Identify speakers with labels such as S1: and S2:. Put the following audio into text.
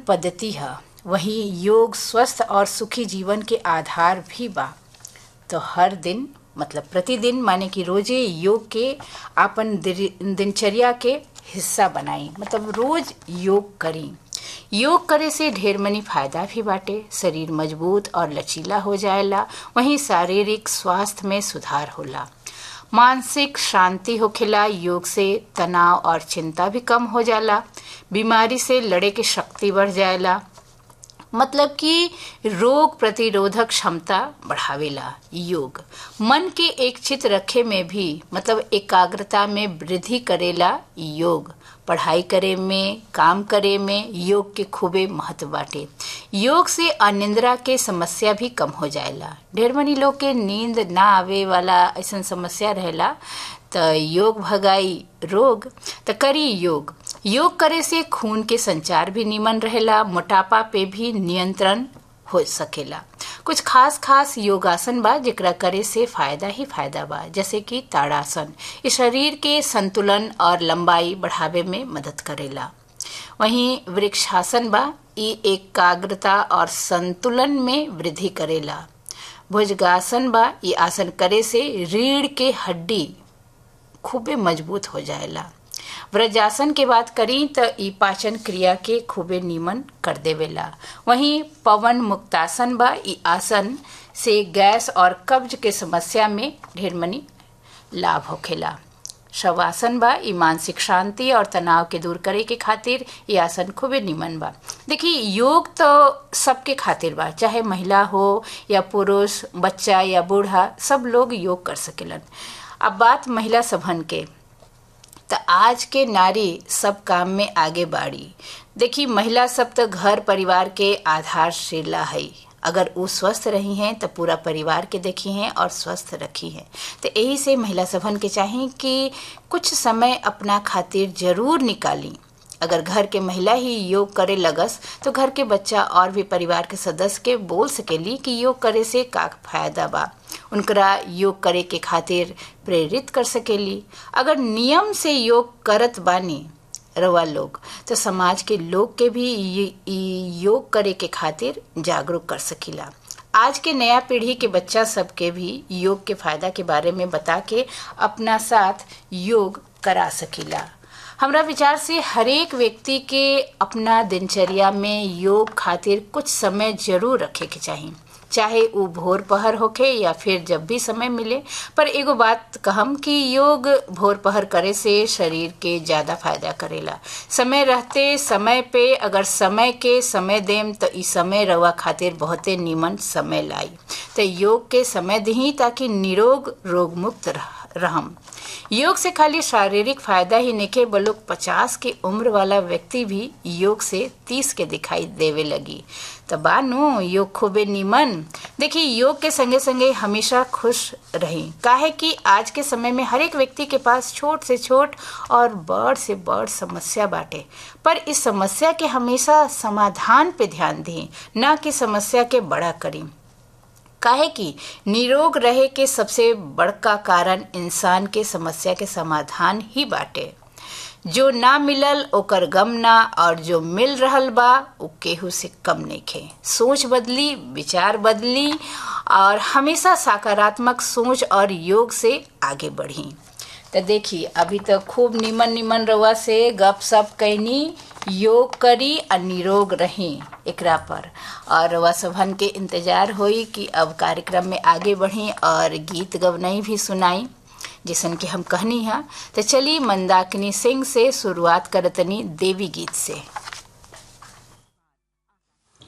S1: पद्धति है वहीं योग स्वस्थ और सुखी जीवन के आधार भी बा तो हर दिन मतलब प्रतिदिन माने कि रोजे योग के आपन दिनचर्या के हिस्सा बनाई मतलब रोज योग करी योग करे से ढेर मनी फायदा भी बाटे शरीर मजबूत और लचीला हो जाएला वहीं शारीरिक स्वास्थ्य में सुधार होला मानसिक शांति होखेला योग से तनाव और चिंता भी कम हो जाला बीमारी से लड़े की शक्ति बढ़ जाएला मतलब कि रोग प्रतिरोधक क्षमता बढ़ावेला योग मन के एक चित रखे में भी मतलब एकाग्रता में वृद्धि करेला योग पढ़ाई करे में काम करे में योग के खूबे महत्व बाटे योग से अनिंद्रा के समस्या भी कम हो जाएला ढेर मनी लोग के नींद ना आवे वाला ऐसा समस्या रहेला तो योग भगाई रोग तो करी योग योग करे से खून के संचार भी निमन रहेला मोटापा पे भी नियंत्रण हो सकेला कुछ खास खास योगासन बा जेकरा करे से फायदा ही फायदा बा जैसे कि ताड़ासन इस शरीर के संतुलन और लंबाई बढ़ावे में मदद करेला वहीं वृक्षासन बा ई एकाग्रता और संतुलन में वृद्धि करेला भुजगासन बा ये आसन करे से रीढ़ के हड्डी खूबे मजबूत हो जाएला व्रजासन के बात करी तो ई पाचन क्रिया के खूबे नीमन कर देवेला वहीं पवन मुक्तासन बा ई आसन से गैस और कब्ज के समस्या में ढेर मनी लाभ होखेला शवासन बा ई मानसिक शांति और तनाव के दूर करे के खातिर ये आसन खूबे निमन बा देखिए योग तो सबके खातिर बा चाहे महिला हो या पुरुष बच्चा या बूढ़ा सब लोग योग कर सकेलन अब बात महिला सभन के तो आज के नारी सब काम में आगे बाड़ी देखी महिला सब तो घर परिवार के आधारशिला है अगर वो स्वस्थ रही हैं तो पूरा परिवार के देखी हैं और स्वस्थ रखी हैं तो यही से महिला सभन के चाहिए कि कुछ समय अपना खातिर जरूर निकाली अगर घर के महिला ही योग करे लगस तो घर के बच्चा और भी परिवार के सदस्य के बोल सकेली कि योग करे से का फायदा बा उनकरा योग करे के खातिर प्रेरित कर सकेली अगर नियम से योग करत बानी रवा लोग तो समाज के लोग के भी योग करे के खातिर जागरूक कर सकीला आज के नया पीढ़ी के बच्चा सबके भी योग के फायदा के बारे में बता के अपना साथ योग करा सकीला हमरा विचार से हरेक व्यक्ति के अपना दिनचर्या में योग खातिर कुछ समय जरूर रखे के चाहिए चाहे वो भोर पहर होखे या फिर जब भी समय मिले पर एगो बात कहम कि योग भोर पहर करे से शरीर के ज्यादा फायदा करेला समय रहते समय पे अगर समय के समय देम तो ई समय रवा खातिर बहुते निमन समय लाई तो योग के समय दी ताकि निरोग रोग मुक्त रह रहम योग से खाली शारीरिक फायदा ही निके बलुक पचास की उम्र वाला व्यक्ति भी योग से तीस के दिखाई देवे लगी तो बानू योग खूबे निमन देखिए योग के संगे संगे हमेशा खुश रही काहे कि आज के समय में हर एक व्यक्ति के पास छोट से छोट और बड़ से बड़ समस्या बाटे पर इस समस्या के हमेशा समाधान पे ध्यान दी न कि समस्या के बड़ा करी काहे कि निरोग रहे के सबसे बड़का कारण इंसान के समस्या के समाधान ही बाटे जो ना मिलल ओकर गम ना और जो मिल रहल बा उ केहू से कम नइखे सोच बदली विचार बदली और हमेशा सकारात्मक सोच और योग से आगे बढ़ी तो देखी अभी तो खूब निमन निमन रवा से गप सप कैनी योग करी और निरोग रही एकरा पर और रवा सभन के इंतजार होई कि अब कार्यक्रम में आगे बढ़ी और गीत गवनई भी सुनाई जिसन कि हम कहनी है तो चली मंदाकिनी सिंह से शुरुआत करतनी देवी गीत से